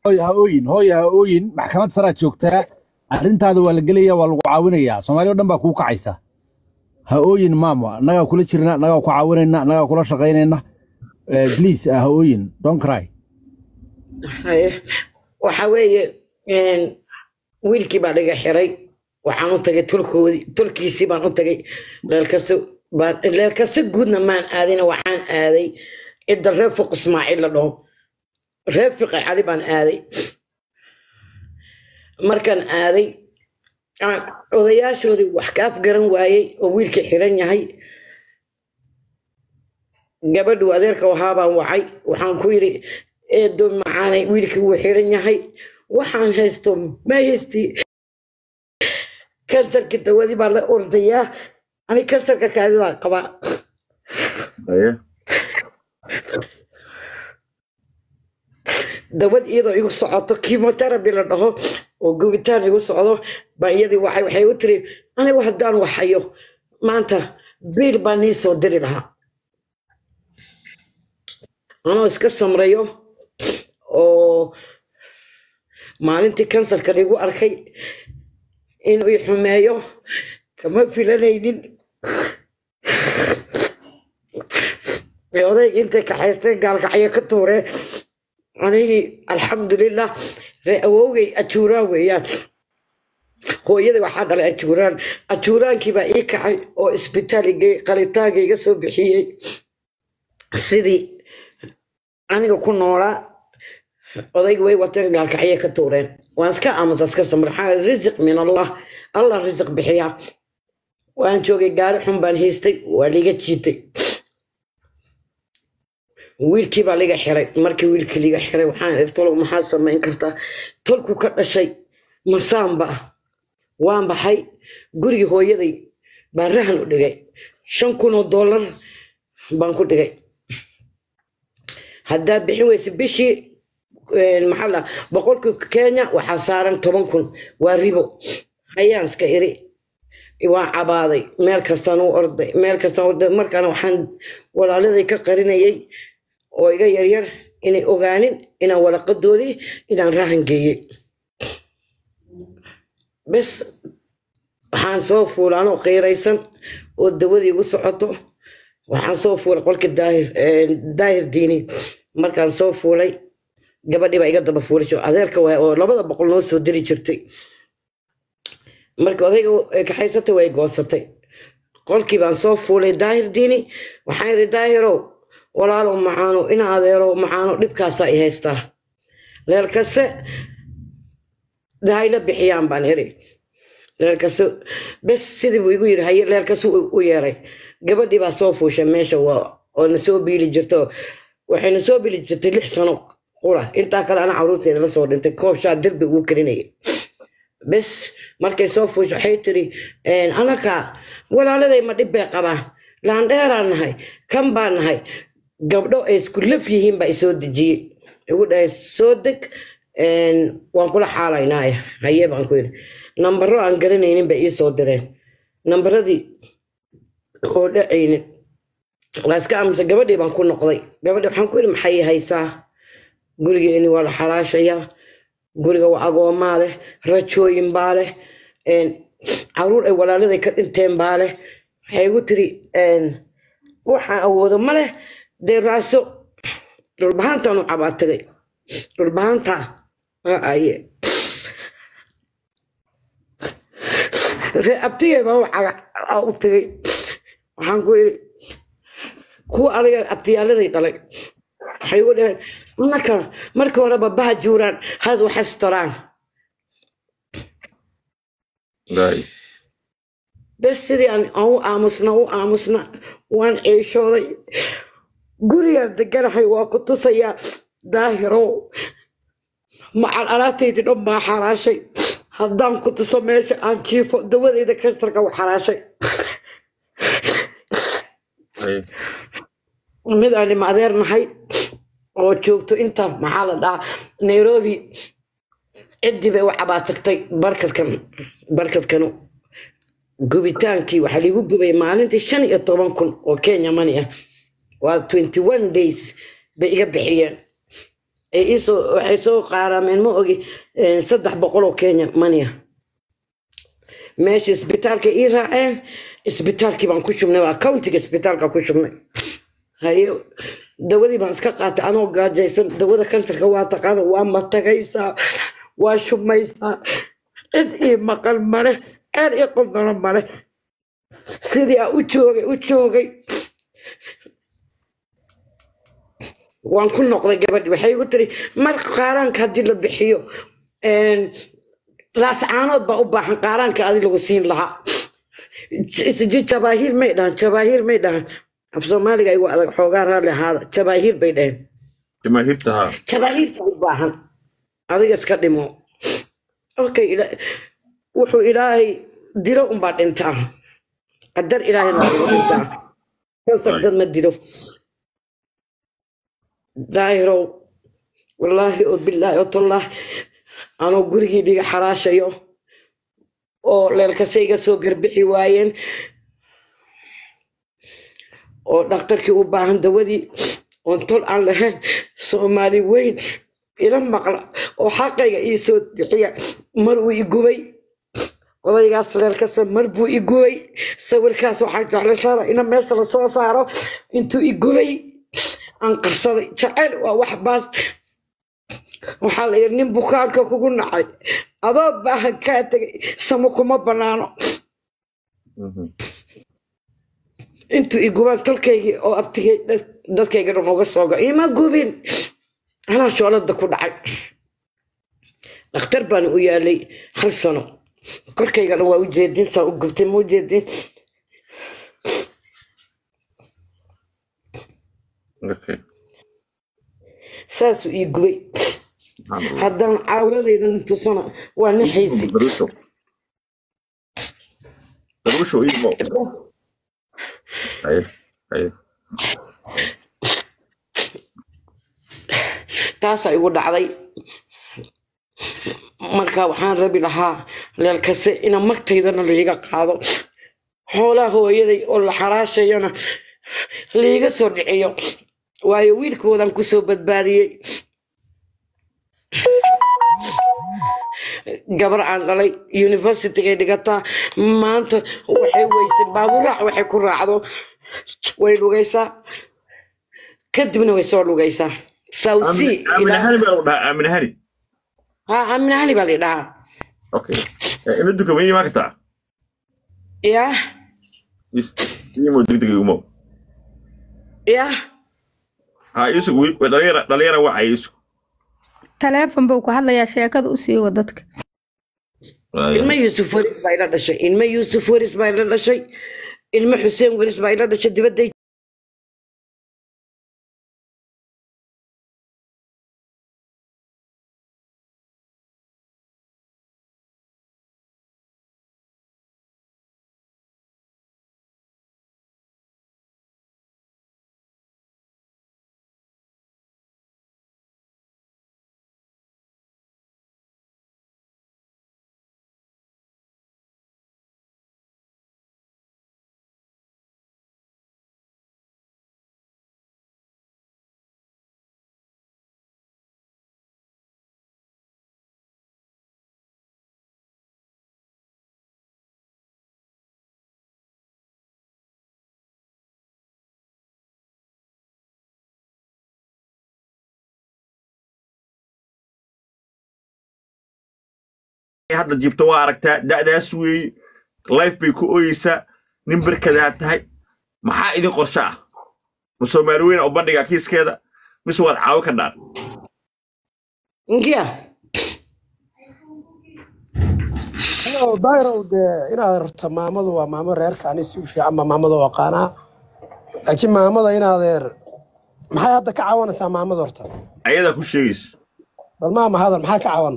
hooyo ha ooyin hooyo ha ooyin maxkamad saraa joogtaa arrintaada waa la gelaya waa lagu caawinayaa soomaaliya o dhan baa kuu kacaysa ha ooyin maamo annagaa kula jirna annagaa ku caawinayna annagaa kula shaqaynayna Eh, please ah, ha ooyin don't cry haye waxa weeye een, wiilkii baa dhiga xiray waxaan u tagay tolkoodii tolkiisii baan u tagay leelkase baan leelkase guudna maan aadina waxaan aaday cidda reer fuq ismaaciil la dhaho reer fiqi cali baan aaday markaan aaday aan odayaashoodii wax ka afgaran waayey oo wiilkii xiran yahay gabadhu adeerka wahaa baan wacay waxaan ku yidhi eedo macaanay wiilkii wuu xiran yahay waxaan haysto ma haysti kansarka dawadii baa la ordayaa ani kansarka kaadidaa qabaa haye dawad iyadoo igu socoto chemotherapy la dhaho oo gubitaan igu socdo baa iyadii waxay waxay u tiri anigu haddaan waxayo maanta biil baa nii soo diri lahaa anoo iska samrayo oo maalintii kansarka igu arkay inuu i xumeeyo kama filanaynin ee odayga intay kaxaysteen gaalkacyo ka tuureen anigii alxamdulilah ree awowgay ajuuraan weeyaan hooyadii waxaa dhalay ajuuraan ajuuraankii baa ii kacay oo isbitaal igey qalitaanka iga soo bixiyey sidii aniga ku noolaa odayga way wateen gaalkacyo ka tuureen waan iska aamusa iska samra maxaa risiq min allah allah risiq bixiyaa waan joogay gaari xun baan haystay waa liga jiitay wiilkii baa liga xiray markii wiilkii liga xiray waxaan iri tolow maxaad samayn kartaa tolku ka dhashay masaanba ah waan baxay gurigii hooyaday baan rahan u dhigay shan kun oo dollar baan ku dhigay haddaa bixin weyse bishii een, maxaa la boqolkii kenya waxaa saaran toban kun waa ribo hayaan iska iri waan cabaaday meel kastaan u orday meel kastaan u orday markaana waxaan walaaladay ka qarinayay oo iga yaryar inay ogaanin inaan waraqadoodii inaan rahan geeyey bes waxaan soo fuulay anoo qiiraysan oo dawadii igu socoto waxaan soo fuulay qolka daahir een, daahir diini markaan soo fuulay gabadhii baa iga daba fuulasho adeerka waay oo labada boqol noo soo diri jirtay marka odayga ay kaxaysatay way goosatay qolkii baan soo fuulay daahir diini waxaan yidhi daahirow walaalow macaano ina adeerow macaano dhibkaasaa i haystaa leelkase dahayla bixiyaan baan iri leelkase bes sidii buu igu yidhi haye leelkase u u yeeray gabadhii baa soo fuushay meesha waa oo na soo biili jirto waxayna soo biili jirtay lix sano qura intaa kale ana caruurteeda la soo dhintay koob shaa derbi ugu karinayay bes markay soo fuusho waxay tiri anaka walaaladay ma dhib bay qabaan laandheeraan nahay kan baan nahay gabdho ay isku laf yihiin baa isoo dejiyey igu dhahay soo deg een, waan kula xaalaynaaye haye baan ku yidhi nambaro aan garanaynin bay ii soo direen nambaradii oo dhacaynin waa iska aamusa gabadhii baan ku noqday gabadhii waxaan ku yidhi maxay ii haysaa gurigeeni waa la xalaashayaa guriga waa agoomaa leh rajooyin baa leh een, caruur ay walaaladay ka dhinteen baa leh waxay igu tiri een, waxaan awoodo ma leh dee raaso dhulbahaantaan u cabaa tagay dhulbahaantaa aye ree abtigay baa u caga- aa u tagay waxaan ku yidhi kuwa aniga abtiyaaladay dhalay waxay igu dhaheen annaka marka horeba baha juuraan has waxastaraan Right. bes sidii aan aan u aamusna u aamusna waan ceeshooday gurigaan deganahay waa ku tusayaa daahirow macal alaabtaydii dhan baa xaraashay haddaan ku tuso meesha aan jiifo dawadayda kansarka u xaraashay Hey. mid aan ima adeer nahay oo joogto inta maxaa la dhahaa nairobi ciddii bay u cabaatagtay barkadkan barkadkanu gubitaankii waxaa liigu gubay maalintii shan iyo toban kun oo kenya money ah waa twenty one days bay iga bixiyeen ay iisoo waxay soo qaaraameen ma ogi eh, saddex boqol oo kenya mania meesha isbitaalka ii raaceen isbitaalkii baan ku shubnay waa countiga isbitaalka ku shubnay haye dawadii baan iska qaatay anoo gaajaysan dawada kansarka waa taqaana waa matagaysaa waa shubmaysaa cid ii maqal male ceer ii qoldano male sidii aan u joogay u joogay waan ku noqday gabadhi waxay igu tiri mar qaaraanka haddii la bixiyo een, laascaanood baa u baahan qaaraanka adi lagu siin lahaa J- j- jabaahiir may dhahan jabaahiir may dhahan af soomaaliga igu adag xoogaa raalli ahaada jabaahiir bay dhaheen jamaahiirta haa jabaahiirta u baahan adiga iska dhimo okay ila- wuxuu ilaahay dilo unbaa dhintaa qadar ilaahayna waa lagu dhintaa kansar dad ma dilo daahirow wallaahi oo bilaahi oo tallaahi anoo gurigii dhiga xaraashayo oo leelkasayga soo garbixi waayeen oo dhakhtarkii u baahan dawadii oon tol aan lahayn soomaali weyn ila maqla oo xaqayga ii soo bixiya mar uu i gubay odaygaas leelkasta mar buu i gubay sawirkaas waxaan jeclaysaana ina meesha lasoo saaro intuu i gubay aan qarsaday jacayl waa wax baas waxaa la yidhi nin bukaanka kugu nacay adoo baahan kaa tegay samo kuma banaano Mhm. intuu i gubaan tolkaygii oo abtigay dad- dadkayga dhan uga soo go ima gubin anaa shoolada ku dhacay dhakhtar baan u yaalay hal sano korkaygana waa u jeedin saa u gubtay ma u jeedin okay saasuu ii gubay Subxaan Allah. haddaan caawiladayda tusana waa nixaysi daruusho daruusho imo haye haye taasaa igu dhacday marka waxaan rabi lahaa leelkase ina magtaydana liiga qaado xoolaha hooyaday oo la xaraashayana liiga soo dhiciyo waayo wiilkoodan kusoo badbaadiyey gabar aan dhalay universitygay dhigataa maanta waxay weysay baaburaac waxay ku raacdo way lugaysaa kadibna way soo lugaysaa sawsi aamin hani baa lagu dhahaa aamin hani ha aaminahani baa la dhahaa okay Eh, ina duka ma imaan kartaa yah imo degdeg imo yah ha isug dhalinyara dhalinyara wacay isug taleefon buu ku hadlayaa sheekada u siiwa dadka ilmo yuusuf waris baa ila dhashay ilmo yuusuf waris baa ila dhashay ilmo xuseen waris baa ila dhashay dibadday hadda jibto waa aragtaa da'daas weeye life bay ku ooyeysaa nin berkadaa tahay maxaa idin qorshe ah ma soomaali weyn oo bandhiga kiiskeeda mise waad caawi ka dhaan ngiya dayrow dee inaad rarta maamadu waa maamo reerka ani si u fiican baa maamada u aqaanaa laakiin maamada inaadeer maxay hadda ka cawanaysaa maamada horta ayadaa ku sheegaysa bal maama hadal maxaa ka cawan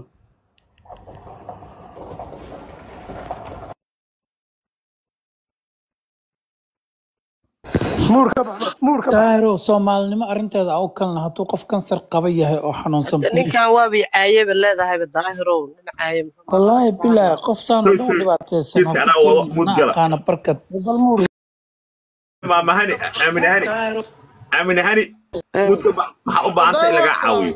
muurka muurka daahiro soomaalinimo arrinteeda au kalna hadduu qof kansar qaba yahay oo xanuunsan ninkan waabay caayeba leedahayba daahirow nin caaye muxuu wallaahi bilaahi qof saan oo dhan u dhibaataysan Kiiska anaa wada mud na gala. aqaana barkad bal muur maama hani aamin hani aamin hani muddo ba- maxaa u baahanta in lagaa caawiyo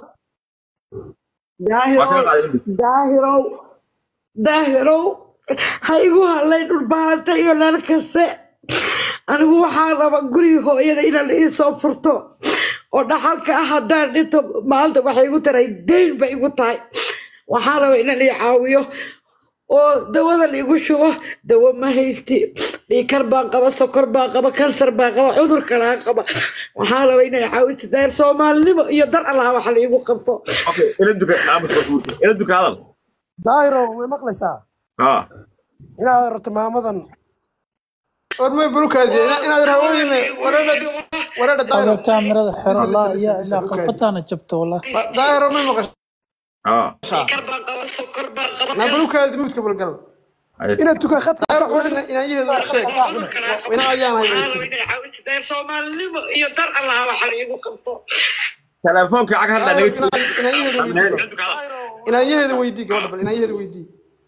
waa kaa daahirow qaaday muddo daahirow daahirow ha igu hadlay dhulbaanta iyo lal kaste anigu waxaa raba guriga hooyada inaan iisoo furto oo dhaxalka ah haddaan dhinto maanta waxay igu taray deyn bay igu tahay waxaan raba inaan ii caawiyo oo dawada laigu shubo dawo ma haysti dhiikar baan qaba sokor baan qaba kansar baan qaba cudur kalaa qaba waxaan raba inay caawiso daahir soomaalinimo iyo dar allaha wax laigu qabto okay ila duka aamus ila duka hadal daahiro way maqlaysaa haa inaad rabto maamadan warmay bulukaadi inaad rahooyine wareedha wareedha هذا daahiro كاميرا حر لسه- الله لسه- يا لسه إلا بلوكاد. قلبتانا جبته والله daahiro may maqashaa haa na bulukaadi mudka balgal Ay- inaad tukan khadka daahiro waxaa inaayaheedu sheeg ina ayaan hay soomaalinimo iyo dar allaha wax laigu qabto telefoonka cag hadda naga tuur inaayaheeda weydii gabadha bal inaayaheeda weydii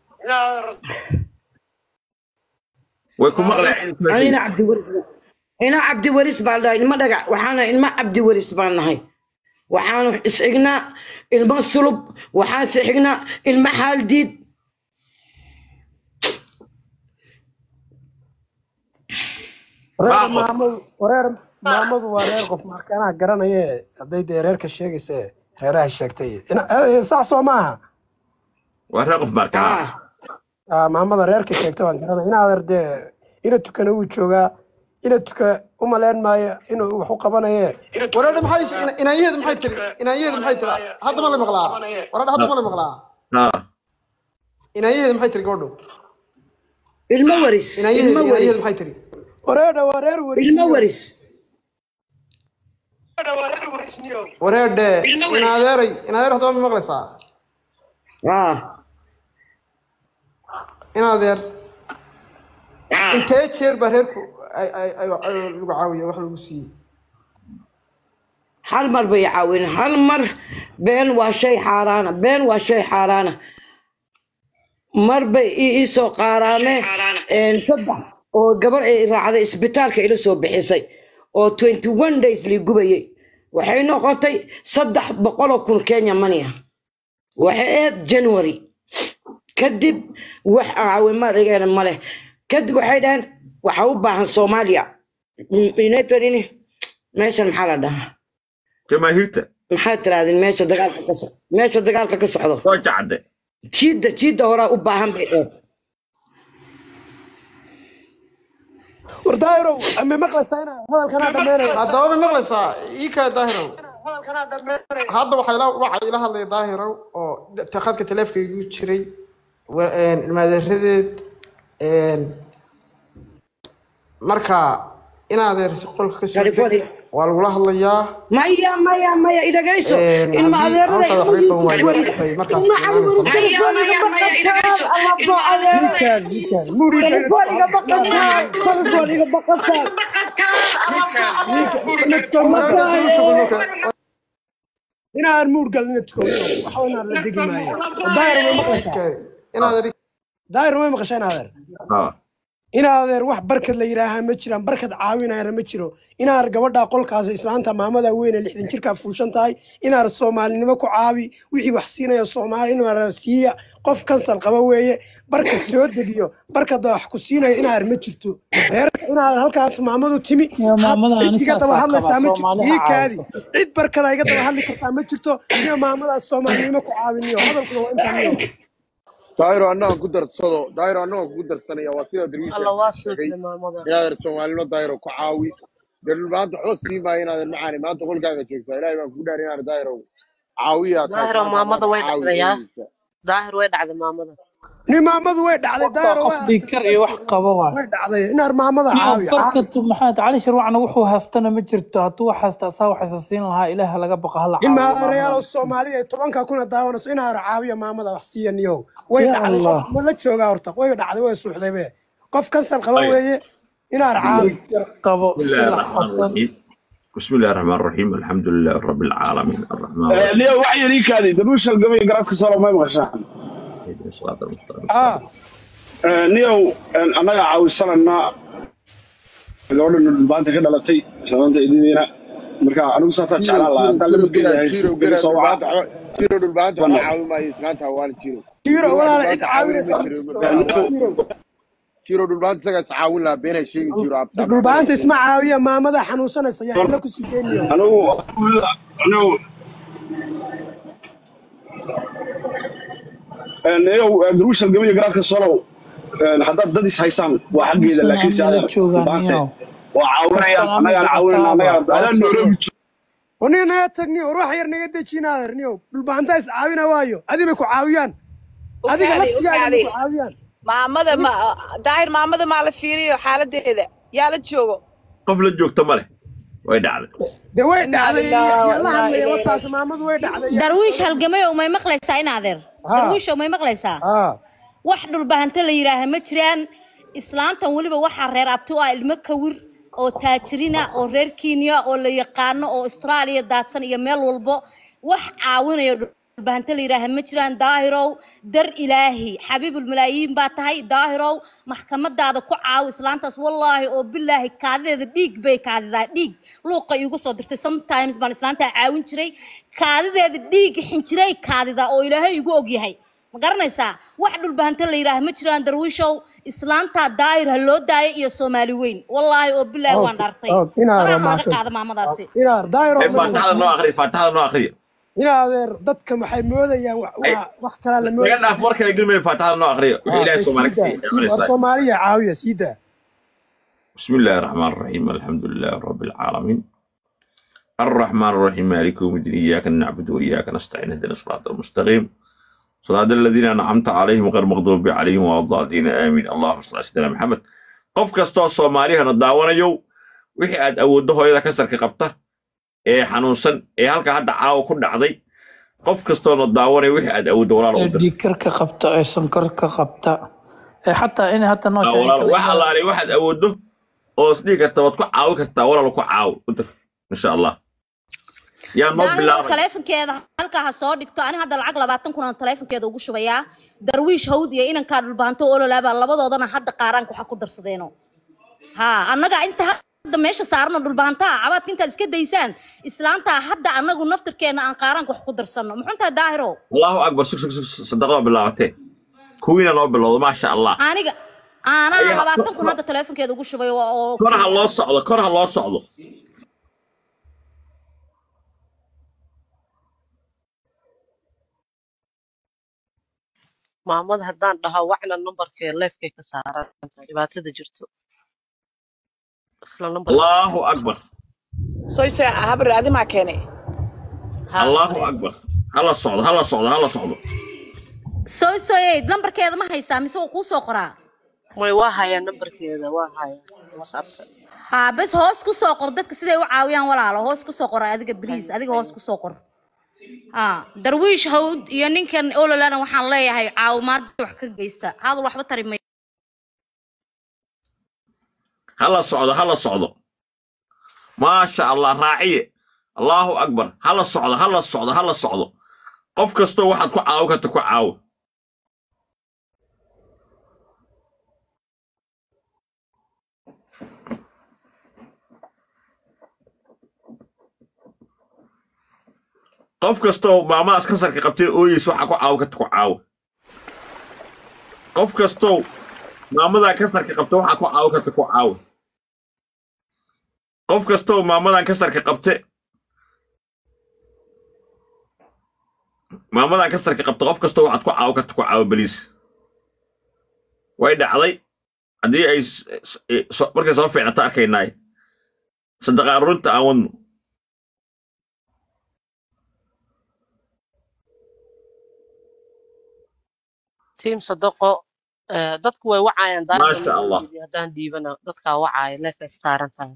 way ku maqlayaan anina cabdiwaris ina cabdiwaris baan dhahay ilma dhagac waxaana ilma cabdiwaris baan nahay waxaanu isxignaa ilmo sulub waxaan isxignaa ilmo xaaldiid reer Baaqo. maamadu reer maamadu waa reer qof markaanaha garanaye hadday dee reerka sheegayse reeraha sheegtay Ina- eh, sax soo maaha waa ree qof marka haa ah Ah, maamada reerka sheegtay waan garanaya inaader dee ina tukana wuu joogaa ina tuka u malayn maayo inuu wax u qabanaye wareedha maxay inaayaheeda maxay tiri inaayaheeda maxay tiri hadda ma la maqlaa wareedha hadda ma la maqlaa haa inaayaheeda maxay tiri gabadhu ilmo waris inaayaheeda ilmo waris inaayaheeda maxay tiri wareedha waa reer ilmo warisniyo waris wareedhe inaadeeray inaadeer hadda ma maqlaysaa ah inaadeer intee jeer baa reerku ay ay ay ay lagu caawiya wax lagu siiyey hal mar bay caawin hal mar been waa shay xaaraana been waa shay xaaraana mar bay ii ii soo qaaraameen een, saddex oo gabar ay raacday isbitaalka ila soo bixisay oo 21 days lii gubayay waxay noqotay saddex boqoloo kun kenya money ah waxay ahayd january kadib wax caawimaad igeena ma leh kadib waxay dhaheen waxa u baahan soomaaliya inaytorini meeshan maxaa la dhahaa jamaahiirta maxaa tirahdeen meesha dagaalka ka so- meesha dagaalka ka socdo soo jacde jiidda jiidda horaa u baahan bay dheer war daahirow ma maqlaysaa inaa hadalkanaa dhammeynaya haddaba ma maqlaysaa ii kaa daahirow hadda waxaa ila waxaa ila hadlaya daahirow oo ta- khadka taleefkaygu jiray wa- een, ilmaadeeradeed een, marka inaadeer si qolka ka soo California. waa lagula hadlayaa maya maya maya idagayso Een, ilma haddii adeerada hawshaada ilmo xaqiiqda yuusuf waa waris imaatay, markaas ilma imaanaysa. calmuus telefoniga baqataan alabo adeerada diikaad diikaad muudhiga telefoniga baqataan telefoniga baqataan inaan muud galin ina tuko waxa inaan la degi maayo War daahir ma maqlaysaa inaadeer daahir ma maqashaa inaadeer haa inaadeer wax barkad la yidhaahaa ma jiraan barkad caawinayana ma jiro inaar gabadha qolkaas islaanta maamada weyne lixdan jirkaa fuushan tahay inaar soomaalinimo ku caawi wixii wax siinaya soomaali inaar siiya qof kansal qaba weeye barkad soo degiyo barkad wax ku siinaya inaar ma jirto reerka inaar halkaas maamadu timi Iyo maamada had- ani cid iga saas daba aa hadlaysaa qabaa, ma jirto Soomaali ha ii kaadi caawiso. cid barkada iga daba hadli kartaa ma jirto iyo maamadaas soomaalinimo ku caawiniyo hadalkuna waa intaan niyo daahiro annaga ku darsado daahiro annaga kugu darsanaya waa sida darwiisha alla waa sheegay suuqle maamada inaadan soomaalino daahiro ku caawi dee maanta waxba sii maayo inaadan macaani maanta qolkaaga joogtaa ilaahay baan kugu dhaari inaan daahiro caawiyaa tahay daahiro maanta maamada maanta way caawi dhacdayaa eegaysa daahir way dhacday maamada nin maamadu way dhacday daahiro qof way dhiikar iyo wax qaba waa way dhacday inaar maamada caawi caawi barkatu maxamed cali sharwacna wuxuu haystana ma jirto hadduu wax haysta asaa waxaysa siin lahaa ilaah laga baqa hala in caawiyo maareyaal maamada Soomaaliya ay tobanka kuna daawanayso in aar caawiya maamada wax siiyaniyo way Ya dhacday Allah. qof ma la joogaa horta way dhacday way suuxday be qof kansal qaba weeye in aar caawi dhiikar qabo بسم الله silac الرحمن xasan الرحيم بسم الله الرحمن الرحيم الحمد لله رب العالمين الرحمن الرحيم liyo wax yar ii kaadi daruushal gabay garaadka solo may maqashaan اهدنا الصراط المستقيم ah niyow annaga caawisanana gabadhan dhulbaanta ka dhalatay islaanta ididiina marka anigu saasaa jiro jeclaan lahaa jiro haddaan lama jiro gela gelayahay jiro si laga gela soo dhulbaanta waca waxba jiro dhulbaanta bana waxba caawin maayo islaanta hawaala jiro jiro jiro wax walaala cid dhulbaanta caawin caawinaysa ma ma jiro jirto ma walaala fahmi jiro jiro dhulbaanta isagaa is caawin lahaa beenay sheegi jiro abta abta dhulbaanta beenay isma sheegi caawiya maamada xanuunsanaysa yaa xilla ku sii deynayo anigu anigu iyow daruushal gabiya garaadka solow haddaad dad is haysaan waa xaggeeda Anisan laakiin se amnila adeer joogaan dhulbaante niyow waa caawinayaan qofkan annagaan amiga caawinayna ataaba annagaan waa adaan soo nairobi oniga naga tagniyo war wax yar naga dejinaaderniyo dhulbaanta is caawina waayo adi bay ku caawiyaan adiga ukaadi laftigaaga bay ukaadi ku caawiyaan maamada ma daahir maamada maa la fiiriyo xaaladeeda yaa la joogo qof la joogta ma leh way dhacday dee way inaa dhacday lillahi wa yaa la inaa hadlaya ilayhi wataas raajicuun maamadu way dhacday yaa darwiish halgamayow may maqlaysaa in adeer ha darwiishow may maqlaysaa ha wax dhulbahante la yidhaaha ma jiraan islaantan weliba waxaa reer abti u ah ilmo kawir oo taajirina oo reer kenya oo la yaqaano oo austraaliya daadsan iyo meel walbo wax caawinayo dhulbahante la yidhaaha ma jiraan daahirow dar ilaahi xabiibulmalaayiin baa tahay daahirow maxkamadaada ku caawi islaantaas wallaahi oo bilaahi kaadideeda dhiig bay kaadidaa dhiig luuqa iigu soo dirtay sometimes baan islaantaa caawin jiray kaadideeda dhiig xinjiray kaadidaa oo ilaahay igu ogyahay ma garanaysaa wax dhulbahante la yidhaaha ma jiraan darwiishow islaantaa daayir ha loo daayo iyo soomaali weyn wallaahi oo bilaahi waan og dhaartay og inaar faraha waa ha laga mahadsan qaado maamadaasi inaar daayiro ee ma faataxada noo akhriya faataxada noo akhriya inaadeer dadka waxay moodayaan wa- Ay, waa wax kalaa la naga moodaya dhaaf mar kale gelmay faataxada noo akhriya wixii ha ilaahay bes soomaali ka siida siida war aqrinaysaa soomaaliya caawiya siida بسم الله الرحمن الرحيم الحمد لله رب العالمين الرحمن الرحيم مالك يوم الدين إياك نعبد وإياك نستعين اهدنا الصراط المستقيم صراط الذين أنعمت عليهم غير المغضوب عليهم ولا الضالين آمين اللهم صل على سيدنا محمد qof kastoo soomaaliyahana daawanayo wixii aad awooddo hooyada kasarka qabta ee xanuunsan ee halka hadda caawa ku dhacday qof kastoona daawanaya wixii aad awooddo walaal ee u dir dhiigkarka qabta ee sonkorka qabta ee xataa inay hata noo Aa, sheegin walaal kala wax allaale waxaad awooddo oo isdhihi karta waad ku caawi kartaa walaal ku caawi u dir insha allah yaa noo daahiro bilaabay taleefonkeeda halkaa ha soo dhigto ani hadda lacag labaatan kun aan taleefonkeeda ugu shubayaa darwiish hawd iyo inankaa dhulbahanto ololaaba labadoodana hadda qaaraanka waxa ku darsadeeno ha annaga inta hadda meesha saarano dhulbahantaa cabaadka intaad iska daysaan islaantaa hadda annagu naftirkeena aan qaaraanka wax ku darsanno muxuntaa daahiro allahu akbar sug sug sug sadaqada bilaabatee kuwiina noo bilowdo maasha allah aniga aanaa Ayaa- labaatan kun hadda taleefonkeeda ugu shubay oo oo- kor ha loo socdo kor ha loo socdo maamada haddaan dhaho wacna numbarkee leefkay ka saaran dhibaatada jirto isla numbarka allahu akbar soy soy habri adi maa keenay ha allahu akbar hala socdo hala socdo hala socdo sooy sooyeyd lambarkeeda ma haysaa mise waa kuu soo qoraa may waa hayaa numbarkeeda waa hayaa whatsappka ha bes hoos ku soo qor dadka siday u caawiyaan walaalo hoos ku soo qor adiga bliis adiga hoos ku soo qor ha darwiish hawd iyo ninkan ololana waxaan leeyahay caawimaad wax ka geysta hadal waxba tari may hala socdo hala socdo maasha allah raaciye allahu akbar hala socdo hala socdo hala socdo qof kastoo waxaad ku caawi karta ku caawi qof kastoo maamadaas kansarka qabtay ooyeysa waxaa ku caawi karta ku caawi qof kastoo maamadan kansarka qabta waxaa ku caawi karta ku caawi qof kastoo maamadan kansarka qabte maamadan kansarka qabta qof kastoo waxaad ku caawi karta ku caawi beliis way dhacday haddii ay s- s- so- markay soo fiicnato arkaynaay sadaqa aruurinta aan wadno tiim sadaqo eh, dadku way wacayaan daahirka maasha allah numbarkeedii haddaan dhiibana dadkaa wacaya leefkay ka saaran tahay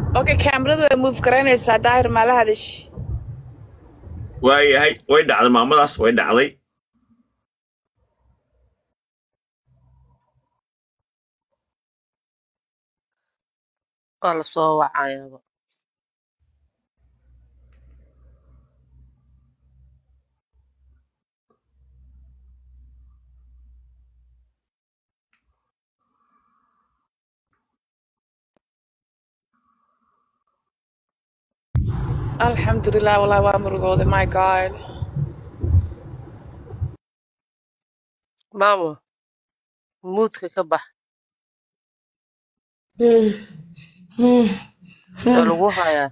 okay kaamiradu way move garaynaysaa daahir maala hadash waayahay way dhacday maamadaas way dhacday waa lasoo wacayaaba alxamdulilah wallahi waa murugooday my god maamo muudka ka bax waa lagu hayaa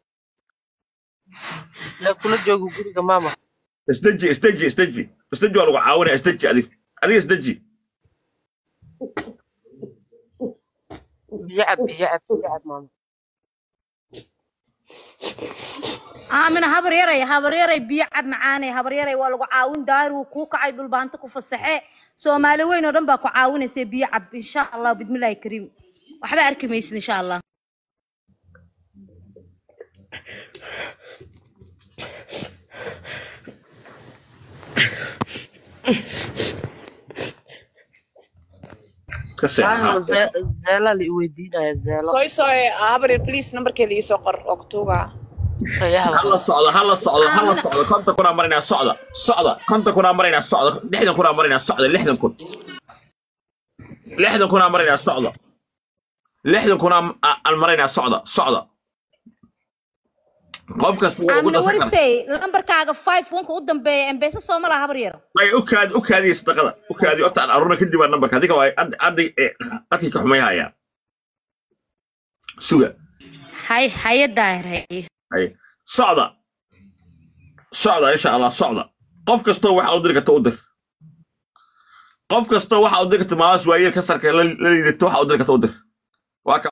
yaa kula jooga guriga maama isdeji isdeji isdeji isdeji waa lagu caawinaya isdeji adig adiga isdeji biyo cab biyo cab biyo cab maama aamina habar yaray habar yaray biyo cab macaanay habar yaray waa lagu caawin daahir wuu kuu kacay dhulbaanta ku fasaxe soomaali weyn oo dhan baa ku caawinaysa biyo cab insha allah bidmillaahi kariim waxba arki maysid insha allah ka maama seexaa zeela la iweydiinaya zeelo soy soy habaryar please nambarkeeda iisoo qor oo kutuugaa fayaha hala socdo hala socdo hala socdo konta kunaa marinaa socda socda konta kunaa marinaa socda lixdan kunaa marinaa socda lixdan kun lixdan kunaa marinaa socda lixdan kunaa aan marinaa socda socda qof kasta waa ugu aamina dhasan kara warisey lambarkaaga five wanka u dambeeya embeesa soo ma laha habar yar ay u kaadi u kaadiya sadaqada u kaadi horta aan arurna kadib aa nambarka adiga waa aday adkii ka xumay hayaan suga hay haye daahir haye ay socda socda insha allah socda qof kastoo waxa u diri karta u dir qof kastoo waxa u diri karta maamaas waayeel ka sarka la la liidato waxa u diri karta u dir waa ka